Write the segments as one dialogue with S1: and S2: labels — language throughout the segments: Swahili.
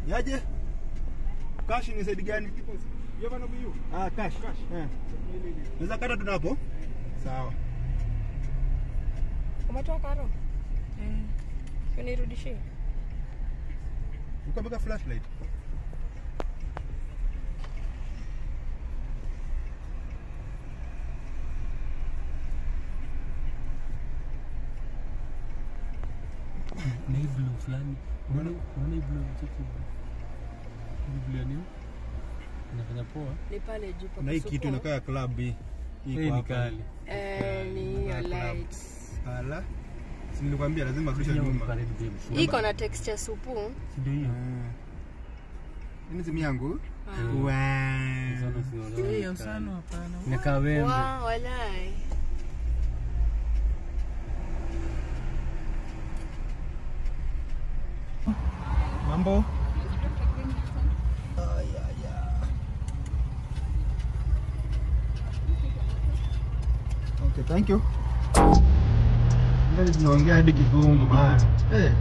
S1: Yaje? Cash ni side gani?
S2: You have an OBU?
S1: Ah, cash.
S2: Cash.
S1: Eh. Naweza kata tunapo? Sawa.
S3: Umetoa karo? Eh. Unirudishie.
S1: Ukameka flashlight.
S4: na hii blue fulani unaona unaona hii blue cheki hii blue ya nini inafanya poa
S3: Ni pale juu pa
S1: Na hii
S3: kusupport.
S1: kitu inakaa ya club hii. Hii
S4: hii
S1: iko
S4: ni
S1: hapa.
S4: kali
S3: Eh, ni hiyo
S1: Inakaa club.
S3: lights.
S1: Ala. Si nilikwambia lazima kurudisha
S4: Hiyo
S1: nyuma.
S4: karibu babe
S3: Hii iko na texture supu.
S4: si ndio hiyo
S1: Ah. Hii ni simu yangu.
S3: Ah.
S1: Wow.
S4: Usano si usano
S5: Hiyo usano hapana.
S4: inakaa wembe
S3: Wa, walai.
S1: Mambo? Okay, thank you. Ngali tunaongea hadi kizungu bana. Eh.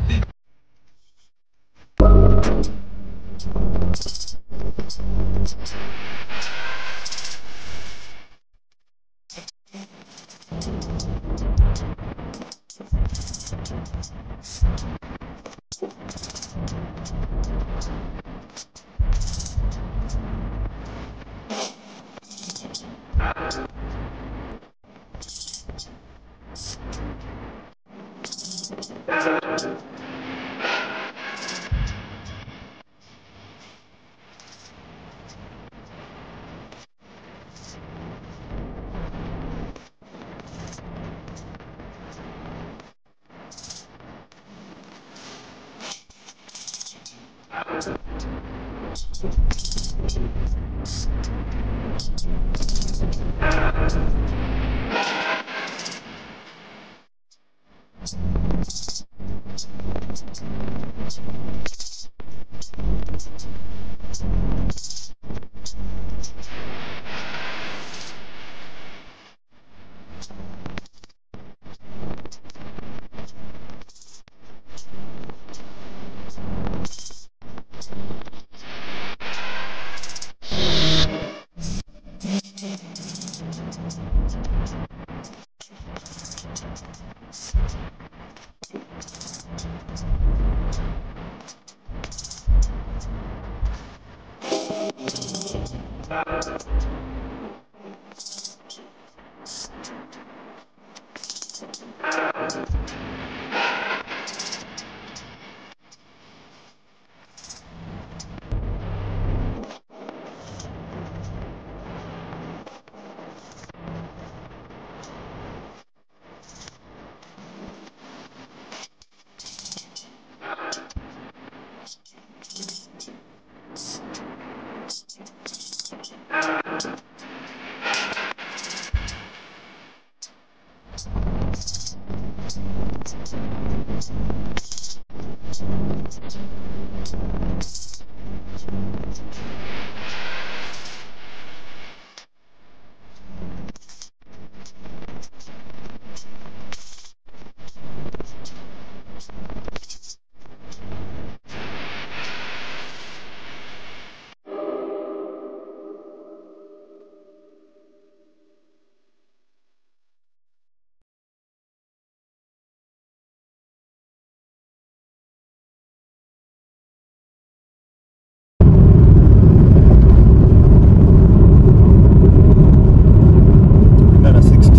S1: Ndana 60.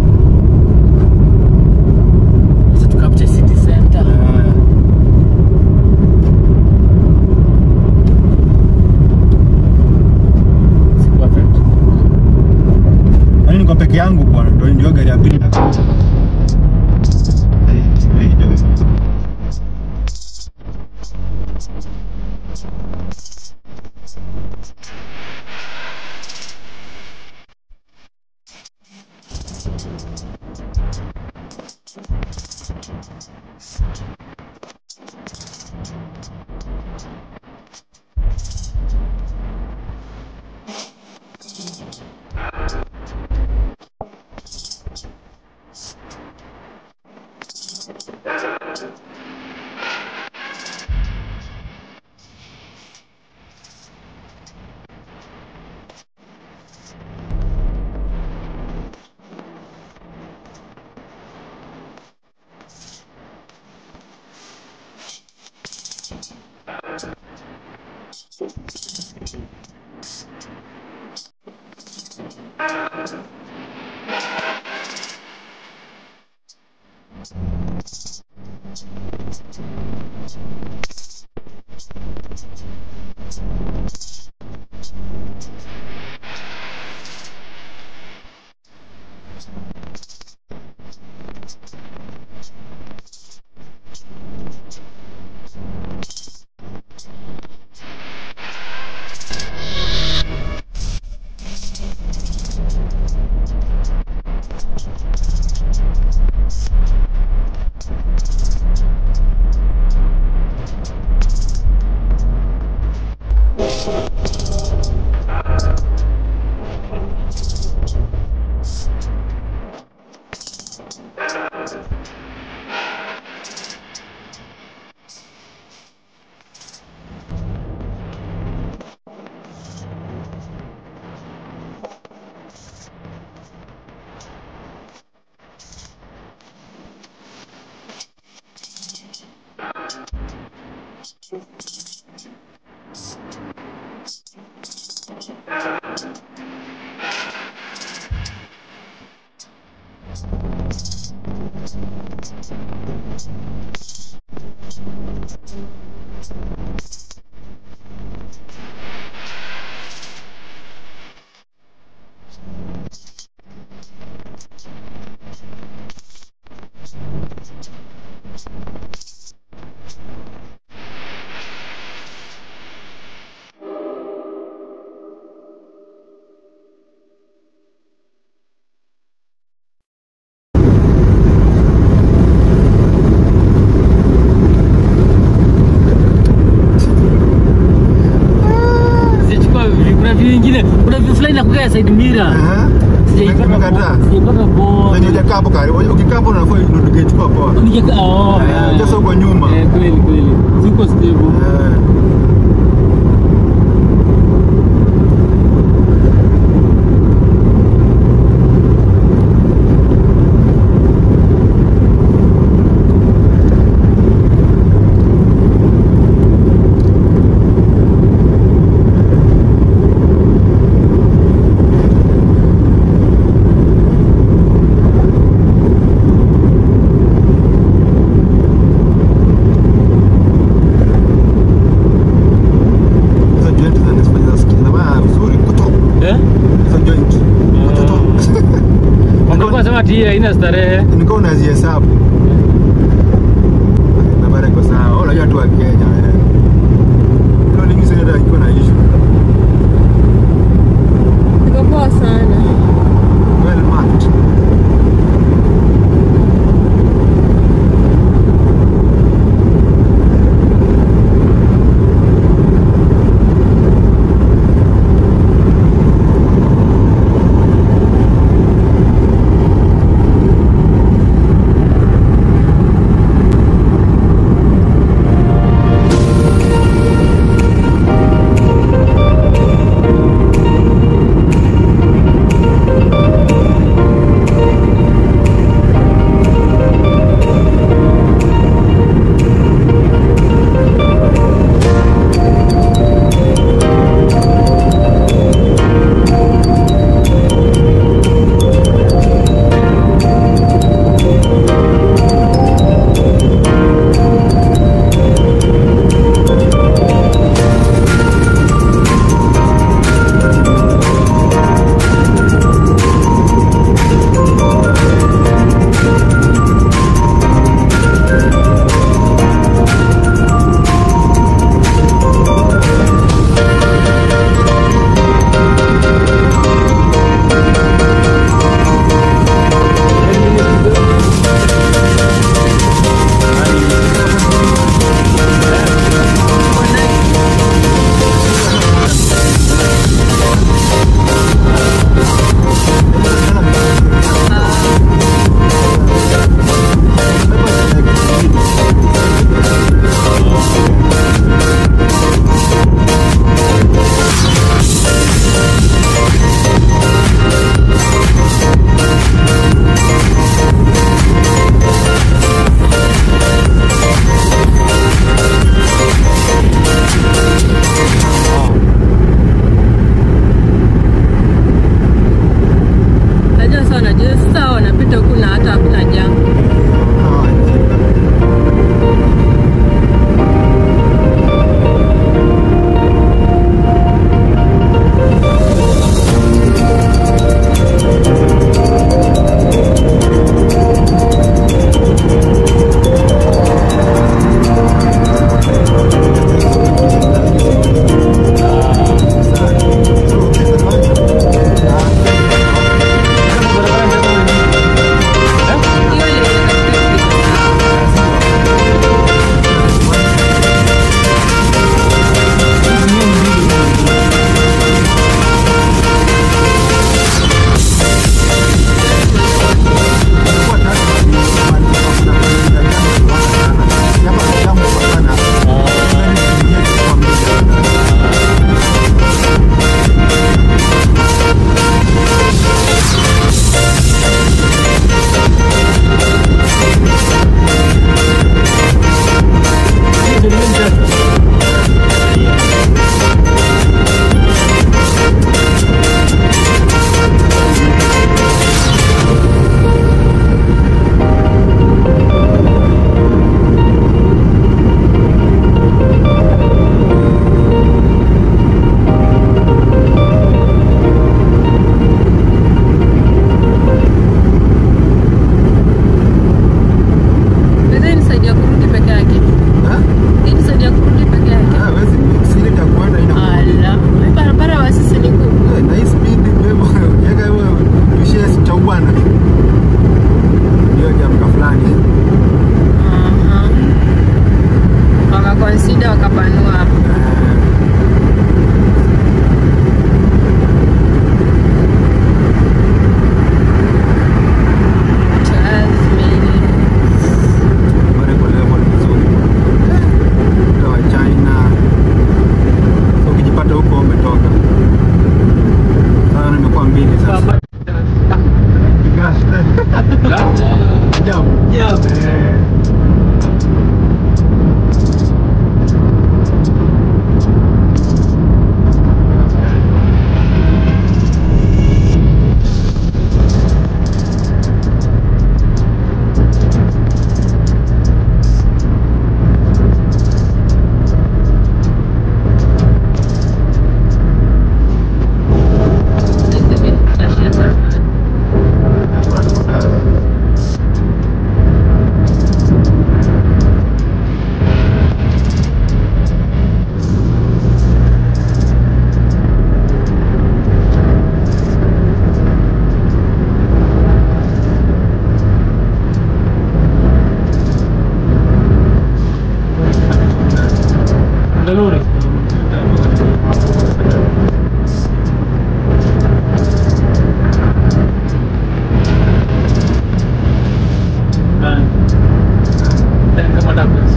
S4: sasa tukapche city center
S1: Ah.
S4: si perfect
S1: Yaani niko peke yangu bwana, ndio ndio gari ya pili.
S4: Sichukua vi- kuna view ingine, kuna view fulani nakukaa side mirror.
S1: Aha.
S4: Sijaipata
S1: Nimekataa.
S4: po- sijaipata poa.
S1: Wenye hujakaa hapo karibu. Ukikaa hapo unafaa ndio tungechukua poa.
S4: Nikika- oh,
S1: Eh,
S4: yeah.
S1: just huko nyuma.
S4: Eh, kweli kweli. Siko stable.
S1: Eh. Hizo joint zinanifanya nasikia na vizuri kuto.
S4: Eh?
S1: Hizo joint. Kuto.
S4: Wangekuwa sema ati hii haina starehe.
S1: Niko unazihesabu. Na bara iko sawa. Wala unajua tu wa Kenya. eh. Hilo lingi sasa ndio iko na issue.
S3: Iko poa sana.
S1: Well marked.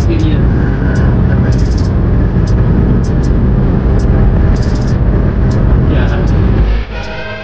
S4: experience. Yeah.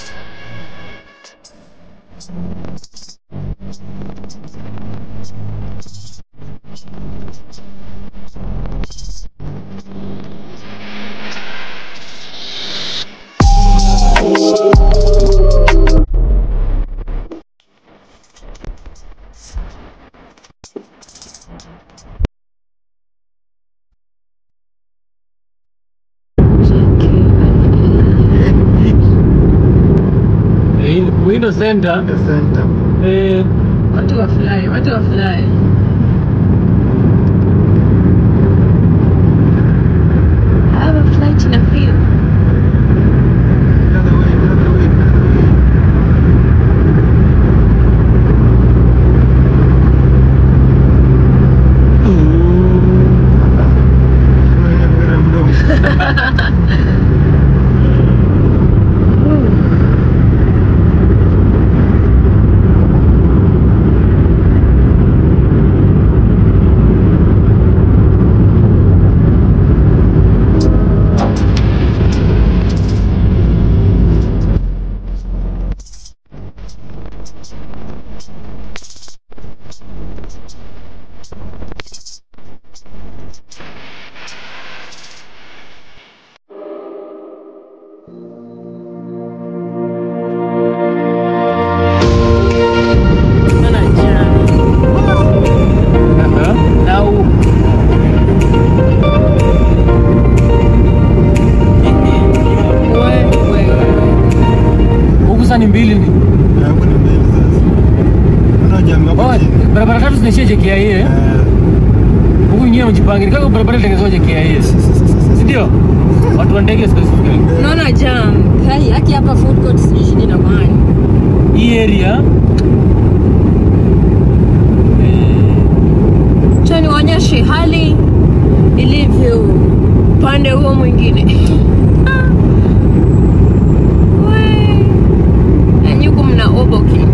S4: Eh, Window Center.
S1: The center.
S4: Eh,
S3: Watu wafurahi, watu wafurahi. I have a flight in a few.
S1: Another way, another way, another way. Wewe wewe mdomo.
S3: Mbona jam?
S4: aha. Na u-
S3: Wewe, wewe.
S4: huku sasa ni mbili ni.
S1: Hapo ni mbele sasa. Kuna jamaa
S4: Oh,
S1: hapo chini.
S4: barabara tatu zinaishia JKIA. eh?
S1: Eh,
S4: Huku nyingine mjipange. Kama barabara itengenezwa JKIA. Si ndio? Watu wa ndege specifically.
S3: Unaona jam. Kai, haki hapa food court sijui shida na mani.
S4: Hii area eh,
S3: Cha niwaonyeshe hali ilivyo upande huo mwingine. We. Na huku mna Oboki.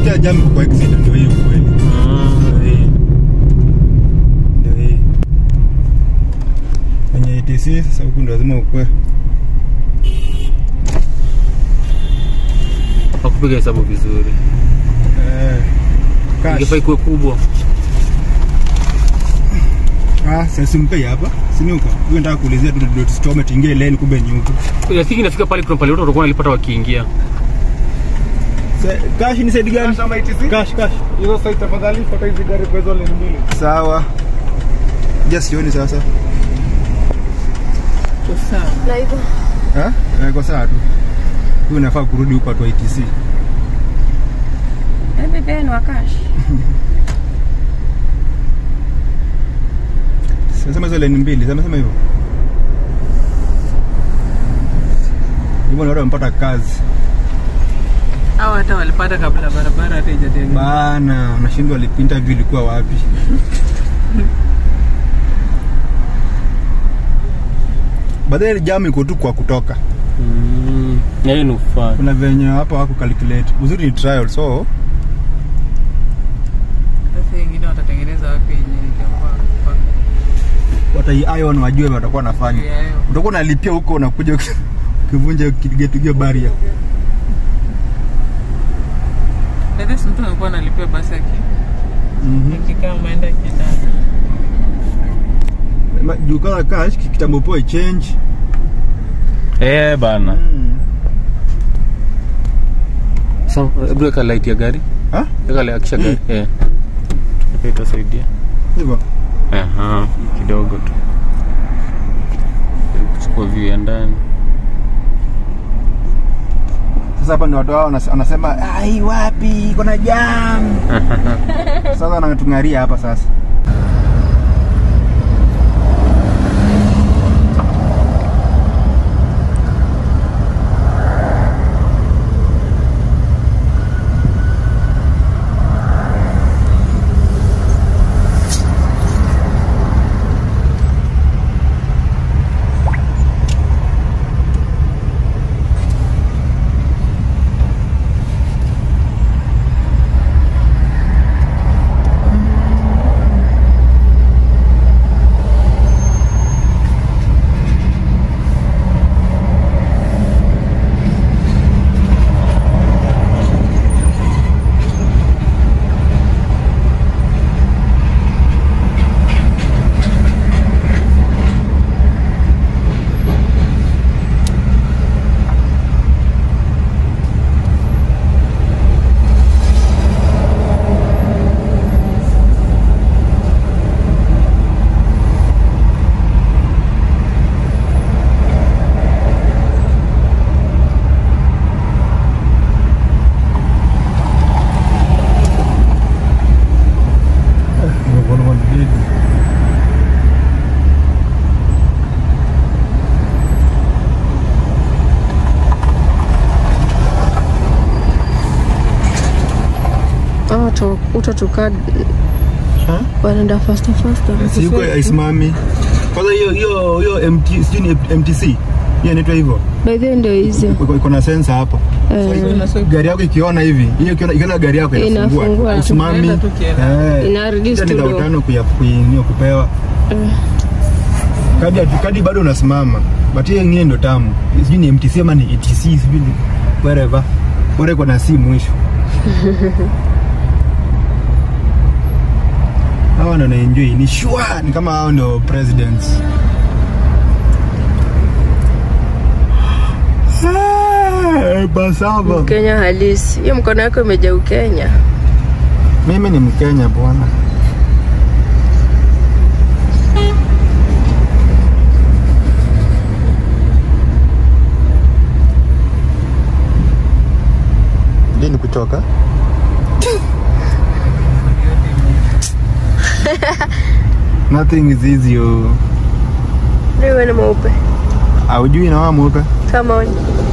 S1: nakwambia jam iko kwa exit ndio hiyo kweli ndio hii ndio hii kwenye ATC sasa huku ndio lazima ukwe
S4: Hakupiga hesabu vizuri.
S1: eh cash
S4: Ingefaa ikuwe kubwa.
S1: ah sasa simpei hapa sinuka wewe nataka kuulizia tu dot stome tingie lane kumbe ni huko
S4: Lakini inafika pale kuna pale watu watakuwa wanalipata wakiingia.
S1: Sa- cash ni side gani
S2: Kama ITC?
S1: cash cash
S2: Hizo site tafadhali fuata hizi gari kwa hizo lane mbili.
S1: sawa just sioni sasa
S3: Na hivyo
S1: eh Eh, kwa saa tu huyu unafaa kurudi huko watu wa ITC
S3: hebu pia ni wakash.
S1: Sema hizo lane mbili, sema sema hivyo. Hivyo ndio wamepata kazi.
S2: Hao hata walipata kabla barabara hata ijatengenezwa.
S1: Bana, unashindwa walipi interview ilikuwa wapi? Baadaye jam iko tu kwa kutoka.
S4: Mm. Na hiyo ni ufani.
S1: Kuna venye hapa wako calculate. Uzuri ni trial so
S2: Sasa wengine watatengeneza wapi yenye itakuwa kwa
S1: watai ion wajue watakuwa wanafanya.
S2: Yeah, yeah.
S1: Utakuwa unalipia huko unakuja ukivunja kigetugia barrier.
S2: Na this mtu anakuwa analipia basi aki
S1: Mhm.
S2: akikaa maenda kitanda.
S1: Ma- Juu kama cash kitambo poe change.
S4: Eh bana. Sasa hebu weka light ya gari.
S1: Ha?
S4: Weka light akisha gari. Eh. Tupe itasaidia.
S1: Hivyo.
S4: Aha, kidogo tu. Kuchukua view ya ndani.
S1: Sasa hapa ndio watu wao wanas- wanasema ai, wapi kuna jam. Sasa wanatung'aria hapa sasa.
S3: Oh, to, utatuka wanaenda faster faster.
S1: Si yuko aisimami. Kwanza hiyo hiyo hiyo MT sijui ni MTC. Hiyo inaitwa hivyo.
S3: By the way ndio hizo.
S1: Iko iko na sensa hapo.
S3: Eh,
S1: Gari yako ikiona hivi, hiyo ikiona ikiona gari yako inafungua.
S3: Inafungua.
S1: Usimami.
S2: Tunaenda tu kienda.
S1: Eh.
S3: Ina reduce
S1: Hiyo ni
S3: to
S1: elfu
S3: low.
S1: tano kuya kuinio kupewa.
S3: Eh.
S1: Kadi kadi bado unasimama. But hiyo ingine ndio tamu. Sijui ni MTC ama ni ETC sijui ni wherever. Bora iko na si mwisho. hawa ndo naenjoy ni sure ni kama hao ndio presidents Ah, basava
S3: Kenya halisi. Hiyo mkono yako imejaa Ukenya.
S1: mimi ni mkenya bwana lini kuchoka nothing is easy oh.
S3: Wewe ni mweupe.
S1: aujui na wao mweupe
S3: Kama onye.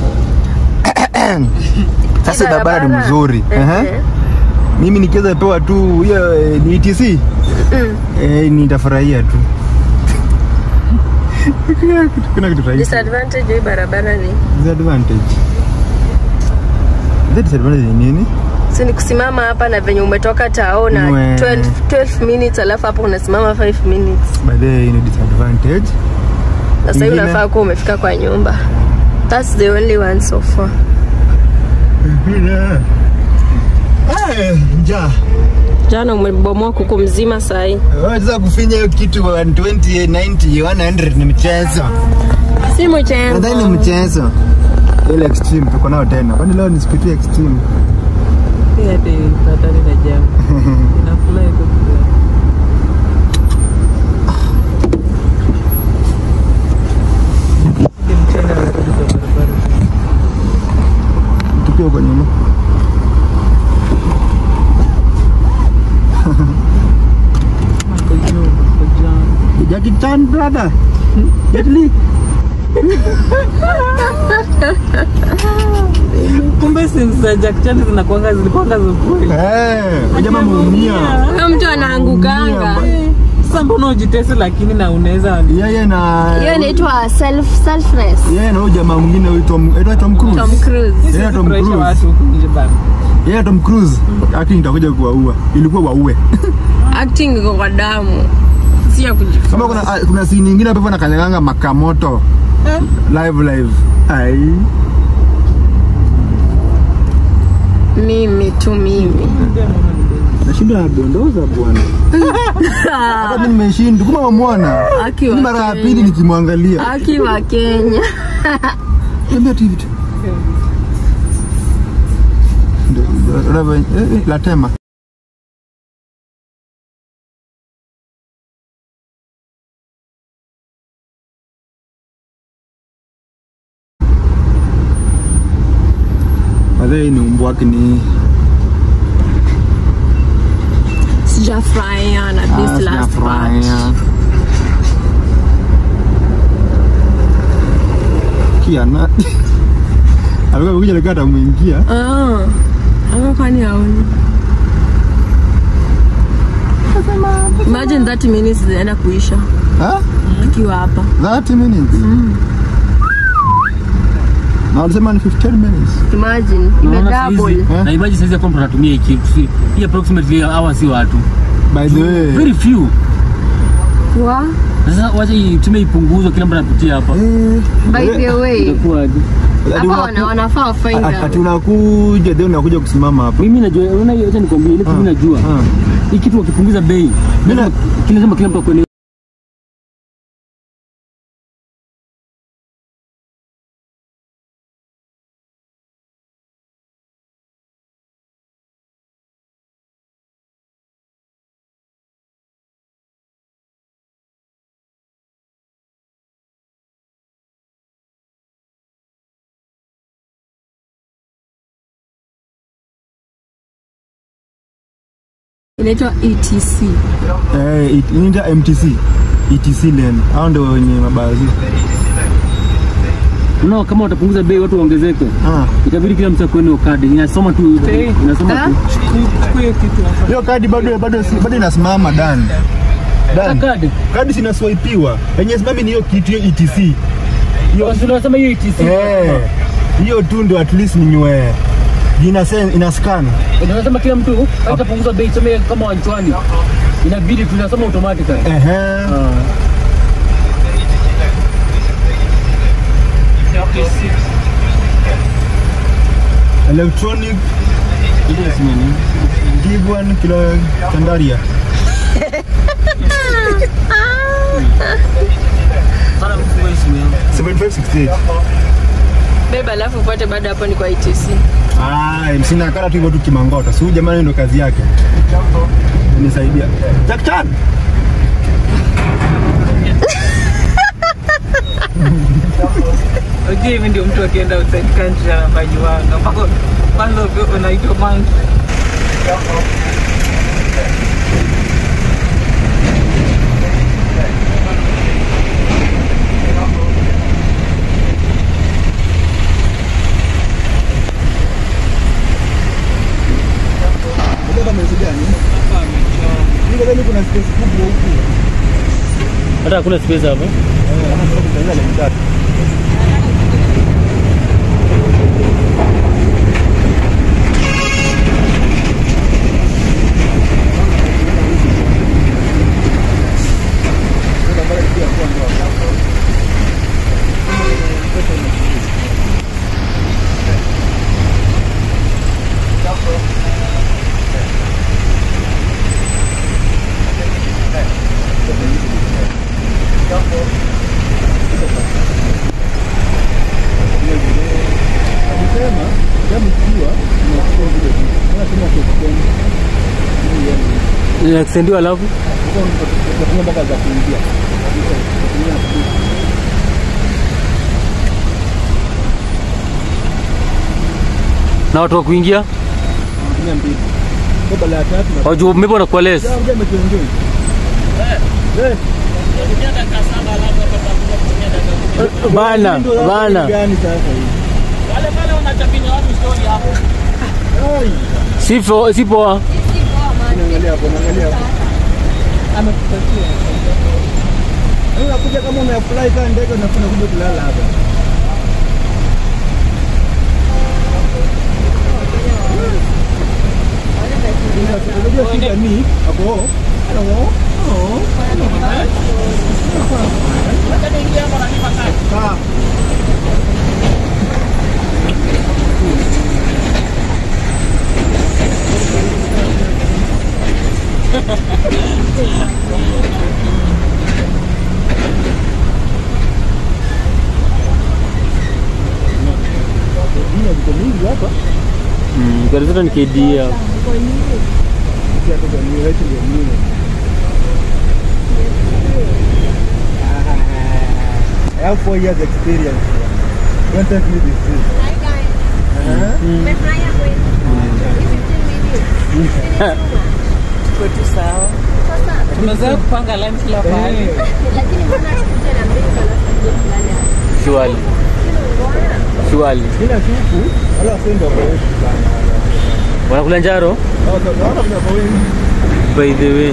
S1: sasa barabara ni mzuri Ehe.
S3: Eh,
S1: mimi nikiweza pewa tu hiyo eh, ni ETC
S3: Mm.
S1: eh, nitafurahia tu Kuna kitu- kuna kitu rahisi
S3: Disadvantage ya hii barabara ni
S1: disadvantage Ile disadvantage ni nini
S3: si ni kusimama hapa na venye umetoka tao na
S1: Mwe.
S3: 12, 12 minutes alafu hapo unasimama 5 minutes
S1: by the way, ni disadvantage
S3: na sasa hivi
S1: Ingine?
S3: unafaa kuwa umefika kwa nyumba that's the only one so far
S1: Eh, njaa
S3: jana umebomoa kuku mzima sahii
S1: waweza kufinya hiyo kitu 120 90 100 ni mchezo
S3: si
S1: nadhani ni
S3: mchezo
S1: mchezo ile extreme tuko nao tena kwani leo ni sipitia extreme
S2: Hii hata patani na jamu. Inafurahi kwa kweli. Ile mchana anarudi kwa barabara.
S1: tukiwa kwa nyuma
S2: Kwa juu, kwa juu.
S1: Jackie Chan brother Jet Li
S2: Kumbe scenes za Jack Chan zinakuanga zilikuanga za kweli.
S1: eh jamaa muumia
S3: huyo mtu anaangukanga
S2: Sasa mbona ujitese lakini na unaweza
S1: yeye na
S3: hiyo inaitwa self selfless
S1: yeye na huyo jamaa mwingine huyu Tom anaitwa Tom Cruise
S3: Tom Cruise
S1: Yeah, Tom
S2: Furahisha
S1: Cruise.
S2: watu huku nje bana.
S1: yeye Tom Cruise acting itakuja kuwaua ilikuwa waue
S3: acting iko kwa damu si ya kujifunza
S1: kama kuna ah, kuna scene nyingine hapo nakanyaganga makamoto live live ai
S3: mimi tu mimi
S1: nashinda nadondoza bwana hata mimi nimeshinda kuma wamwona
S3: Aki
S1: ni
S3: wa
S1: mara ya
S3: Kenya.
S1: pili nikimwangalia
S3: aki wa Kenya
S1: Niambia tu hivi tu. Ndio, unavyo- eh, eh, la tema Madhei ni umbo wake ni
S3: sijafurahia na
S1: Ah,
S3: this last part
S1: sijafurahia. Kiana alikuwa kuja lekata ameingia
S3: Ah, ama kwani haoni imagine 30 minutes zinaenda kuisha
S1: Ah?
S3: akiwa hapa
S1: 30 minutes na walisema ni 15 minutes
S3: imagine
S4: Unaona
S3: imedouble
S4: saizi,
S1: Eh?
S4: na imagine saizi ya kwamba tunatumia hii kitu si- hii approximately hawa si watu
S1: by the way
S4: very few
S3: wa
S4: sasa wacha itumie ipunguzwe kila mtu anapitia hapa
S1: eh,
S3: by the way
S4: itakuwaje
S1: ati
S3: hapa
S1: unaku-
S3: wana- wanafaa wafind
S1: ati- ati
S3: out.
S4: unakuja
S1: then unakuja kusimama hapa
S4: mimi najua unaona hiyo acha nikwambie ile kitu mimi najua
S1: Ah.
S4: hii kitu wakipunguza bei
S1: Mimi na-
S4: lazima- kila lazima kila mtu akuelewe
S3: inaitwa etc
S1: eh, it- inaitwa MTC ETC lane hao ndio wenye mabazi
S4: unaona kama watapunguza bei watu waongezeke
S1: ah.
S4: itabidi kila mtu akuwe kadi inasoma tu
S2: Bei.
S4: inasoma
S3: Ah?
S4: tu
S2: Chukua hiyo kitu hapa.
S1: hiyo kadi bado bado si- bado inasimama dan dan
S4: kadi
S1: kadi sinaswaipiwa yenye simami ni hiyo kitu hiyo ETC hiyo
S4: unasema hiyo ITC
S1: eh, hiyo tu ndio at least ninywe ina sen- ina scan
S4: unasema kila mtu haitapunguza bei tuseme kama wanchwani inabidi tunasoma automatically
S1: ehe
S4: Ah.
S1: electronic
S4: Ile simeni.
S1: give one kilo chandaria
S4: Sana mfungue hii simu yangu.
S1: 7568
S3: beba alafu upate baada hapo ni kwa etc
S1: Ah, sina kala tu hivyo tu kimangota. Si huyu jamani ndo kazi yake. Nisaidia. Jack Chan.
S2: Unajua hivi ndio mtu akienda outside country anafanyiwanga. Mpaka kwanza ukiwa unaitwa monkey.
S1: Unajua kama ni gani? Niko ndani kuna space kubwa huku.
S4: hata hakuna space hapa
S1: Eh, hapa sasa kutaenda lane tatu.
S4: inaextendiwa alafu
S1: Utatumia mpaka za kuingia. Utatumia
S4: na watu wa kuingia
S1: utatumia mbili. Kwa bala ya tatu na
S4: wajua maybe wanakuwa less
S1: Sasa unajua umetuenjoy. Eh.
S4: bana
S1: Ndio hapo
S4: bana
S1: ni gani sasa hii? Ai.
S4: sipo sipo
S1: Naangalia hapo, naangalia hapo.
S2: Amekupatia.
S1: Yaani unakuja kama umeapply kama ndege unafuna kuja kulala hapa. Unajua shida ni hapo. Hello. Oh. Sawa. Ndio viko mingi hapa.
S4: Mm, gari zote ni KDA hapo.
S1: Sisi hapa kwa new wetu ndio new. I have four years experience. Don't take me this way.
S2: Tuko tu sawa. Tumezoea kupanga line kila pahali.
S4: Surely. Surely.
S1: Kila siku wala wasendo kwa wetu sana.
S4: Wanakula njaro
S1: Hao wanaona kuna kwa wengi.
S4: by the way.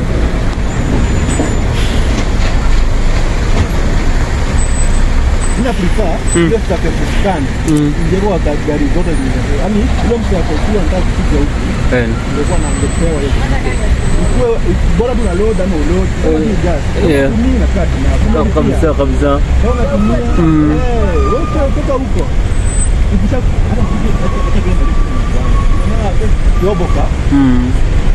S1: Mimi prefer ile stake stand.
S4: Mm.
S1: Ingekuwa ga- gari zote zinazo. Yaani ile mtu akokuwa anataka kupiga huku.
S4: Eh.
S1: Ingekuwa na ngepewa hiyo. Ikuwe bora tu na load ama uload. Kama ni gas.
S4: Yeah.
S1: Tumii na kati na. Kama ni
S4: Kabisa kabisa.
S1: Kama unatumia.
S4: Mm.
S1: Eh, wewe kutoka huko. Ukisha hata ukija hata kienda yoboka.
S4: Mm.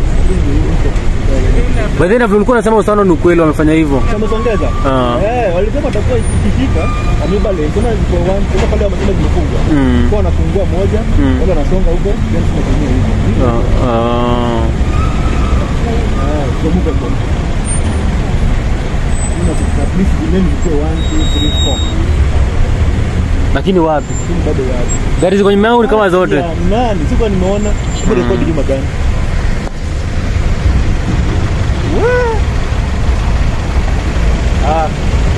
S4: By the way, na vile ulikuwa unasema usano ni ukweli wamefanya hivyo.
S1: Wamesongeza?
S4: Ah.
S1: Eh, walisema watakuwa ikifika ameba lane. Kama ziko one, kama pale wamesema zimefungwa.
S4: Mm.
S1: Kwa wanafungua moja,
S4: Mm.
S1: wale wanasonga huko, then tunatumia hivi.
S4: Ah, ah.
S1: Ah, kuamuka kwa. Ina at least lane ziko 1 2 3 4.
S4: Lakini wapi?
S1: Lakini bado yapo.
S4: Gari ziko nyuma yangu ni kama zote.
S1: Ya, Nani? Sikuwa nimeona. Hebu rekodi juma gani? Wee! Ah.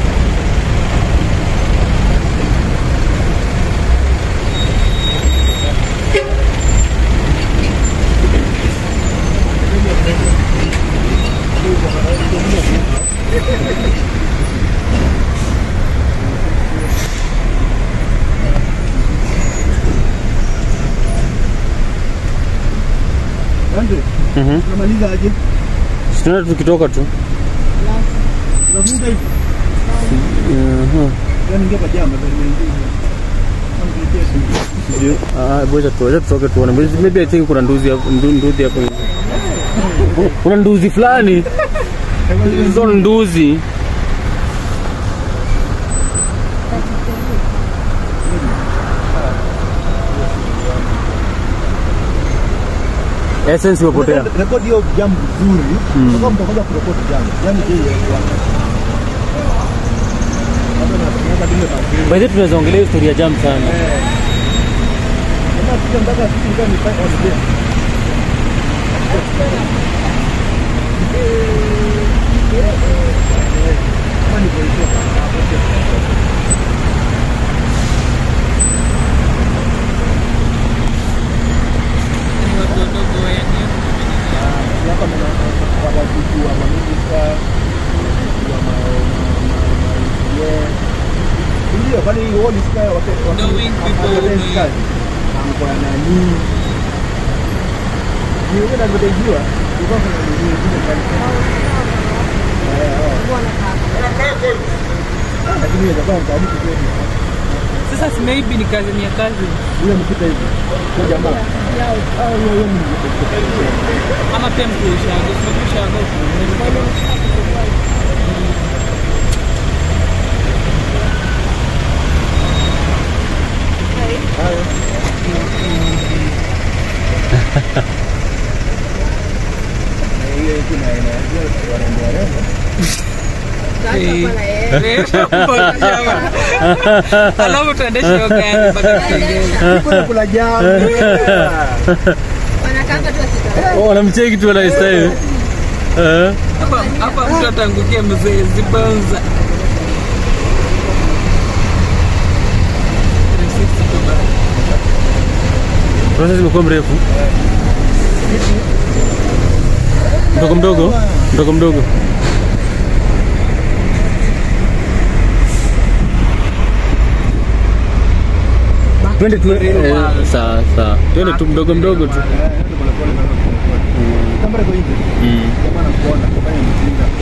S1: Andre,
S4: Mhm.
S1: unamaliza aje?
S4: Tunaenda tukitoka tu.
S1: Unafunga hivi?
S4: Mhm.
S1: Yaani ingia kwa jama ndio nimeingia. Amkuletea simu.
S4: Sijui. Ah, boja tu, acha tutoke tuone. Maybe- Maybe I think kuna nduzi hapo, ndu- nduzi hapo. Kuna nduzi fulani. Hizo nduzi. Essence imepotea.
S1: Rekodi hiyo jambo vizuri.
S4: Mm.
S1: Kama mtakuja kurekodi jambo. Yaani je, Hapo na tunaweza bila mazuri.
S4: By the way, tunaweza ongelea historia jam sana.
S1: Kama sija mpaka sisi ndio ni fight on game. Kama ni kwa
S2: Ni watu wadogo wenye.
S1: hapa na wanajuku wa maminista wa ma ndio kwani wao ni sky wakati
S2: Knowing people
S1: wakati
S2: may-
S1: amko na nani ni wewe na mtajua kwa kuna nini nyingine kali lakini ile kwa mtaani kweli
S2: Sasa si maybe ni kazi ni ya kazi
S1: yule mpita hivi kwa jamaa ah yeye yeye ni
S2: ama pia mtu ushago, sio ushago.
S1: ile kuna
S2: alafu tuendeshe hiyo gari mpaka Kitengela.
S1: Kula jam.
S3: Wanakanga tu akitaka.
S4: Oh, wanamcheki tu wanaistahili. Eh.
S2: Hapa- hapa mtu atangukia mzee zibanza 360 tu bado.
S4: Process imekuwa mrefu. Mdogo mdogo, mdogo mdogo. Twende tu eh, sawa sawa. Twende tu mdogo mdogo tu.
S1: Kamera iko hivi.
S4: Mm.
S1: Kama nakuona, kufanya mtinda.